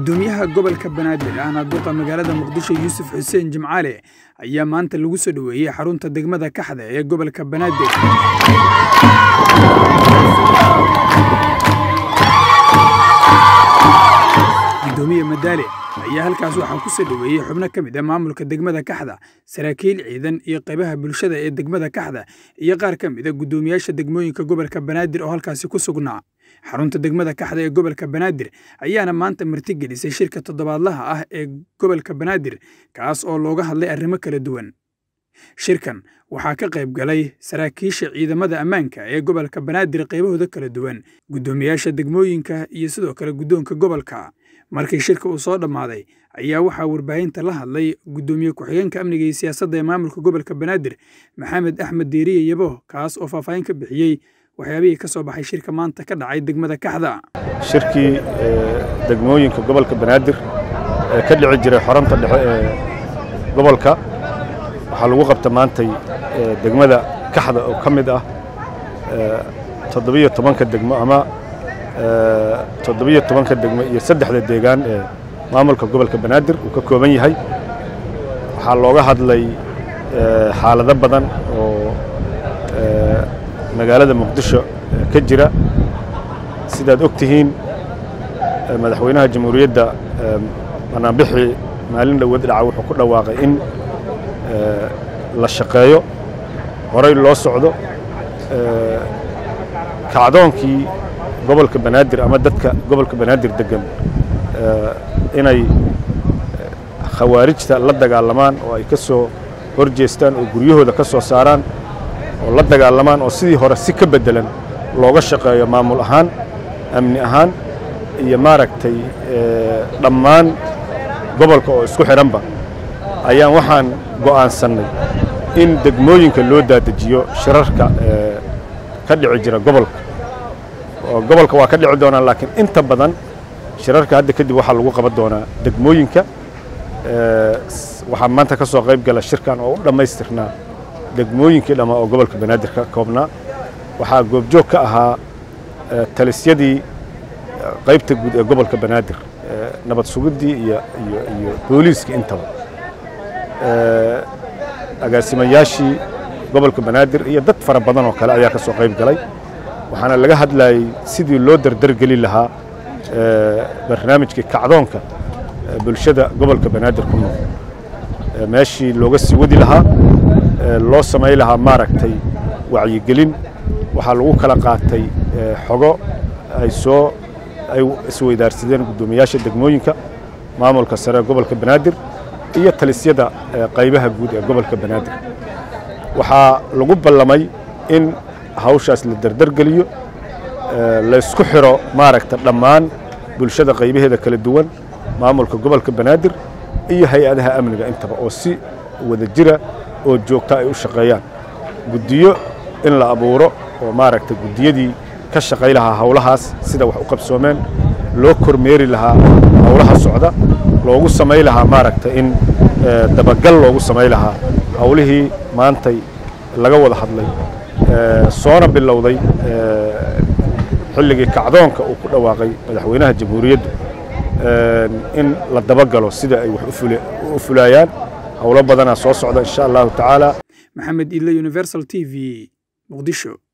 gudoomiyaha gobolka banaadir ahna duqa magaalada muqdisho yuusuf xuseen jimcaale ayaa maanta lagu soo dhoweeyey xarunta degmada kaxda ee gobolka banaadir gudoomiye madaale ayaa halkaas waxaa ku soo dhoweeyey xubno ka mid ah maamulka degmada kaxda saraakiil ciidan iyo qaybaha bulshada ee degmada kaxda iyo qaar ka mid a guddoomiyaasha degmooyinka gobolka banaadir oo halkaasi ku sugnaa xarunta degmada kaxda ee gobolka banaadir ayaana maanta martigelisay shirka toddobaadlaha ah ee gobolka banaadir kaas oo looga hadlay arrimo kala duwan shirkan waxaa ka qayb galay saraakiisha ciidamada ammaanka ee gobolka banaadir qaybahooda kala duwan guddoomiyaasha degmooyinka iyo sidoo kale guddoonka gobolka markii shirka uu soo dhammaaday ayaa waxaa warbaahinta la hadlay guddoomiye ku-xigeenka amniga iyo siyaasadda ee maamulka gobolka banaadir maxamed axmed deeriye yabo kaas oo faahfaahin ka bixiyey waxyaabihii ka soo baxay shirka maanta ka dhacay degmada kaxda shirkii degmooyinka gobolka banaadir ee ka dhici jiray xoranta dhexe ee gobolka waxaa lagu qabta maantay degmada kaxda oo ka mid ah toddobiyo tobanka degmo ama toddobiyo tobanka degmo iyo saddexda deegaan ee maamulka gobolka banaadir uu ka kooban yahay waxaa looga hadlay xaalado badan oo magaalada muqdisho ka jira sidaad og tihiin madaxweynaha jamhuuriyadda banaanbixii maalin dhowad dhaca wuxuu ku dhawaaqay in la shaqeeyo horay loo socdo kacdoonkii gobolka banaadir ama dadka gobolka banaadir degan inay khawaarijta la dagaalamaan oo ay ka soo hor jeestaan oo guryahooda ka soo saaraan oo la dagaalamaan oo sidii hore si ka beddelan looga shaqeeyo maamul ahaan amni ahaan iyo maaragtay dhammaan gobolka oo isku xidhanba ayaan waxaan go'aansannay in degmooyinka loo daadajiyo shirarka ka dhici jira gobolka oo gobolka waa ka dhici doonaa laakiin inta badan shirarka hadda kadib waxaa lagu qaban doonaa degmooyinka waxaa maanta ka soo qayb gala shirkan oo u dhammaystirnaa degmooyinkii dhammaa oo gobolka banaadir ka koobnaa waxaa goobjoog ka ahaa talisyadii qaybta guud ee gobolka banaadir nabad sugiddii iyo iyo iyo booliiskii intaba agaasimayaashii gobolka banaadir iyo dad fara badan oo kale ayaa ka soo qayb galay waxaana laga hadlayey sidii loo dardargeli lahaa barnaamijkii kacdoonka bulshada gobolka banaadir ku nool meeshii looga sii wadi lahaa loo samay lahaa maaragtay wacyigelin waxaa lagu kala qaatay xogo ay soo ay isweydaarsadeen guddoomiyaasha degmooyinka maamulka sare gobolka banaadir iyo talisyada qaybaha guud ee gobolka banaadir waxaa lagu ballamay in hawshaas la dardargeliyo laysku xiro maaragta dhammaan bulshada qaybaheeda kala duwan maamulka gobolka banaadir iyo hay-adaha amniga intaba oo si wada jira oo joogta ay u shaqeeyaan guddiyo in la abuuro oo maaragta guddiyadii ka shaqay lahaa hawlahaas sida wax u qabsoomeen loo kormeeri lahaa hawlaha socda loogu samay lahaa maaragta in dabagal loogu samay lahaa hawlihii maantay laga wada hadlay soona bilowday xilligii kacdoonka uu ku dhawaaqay madaxweynaha jamhuuriyaddu in la dabagalo sida ay wax u fulaayaan howlo badanaa soo socda insha allahu tacaala maxamed idle universal t v muqdisho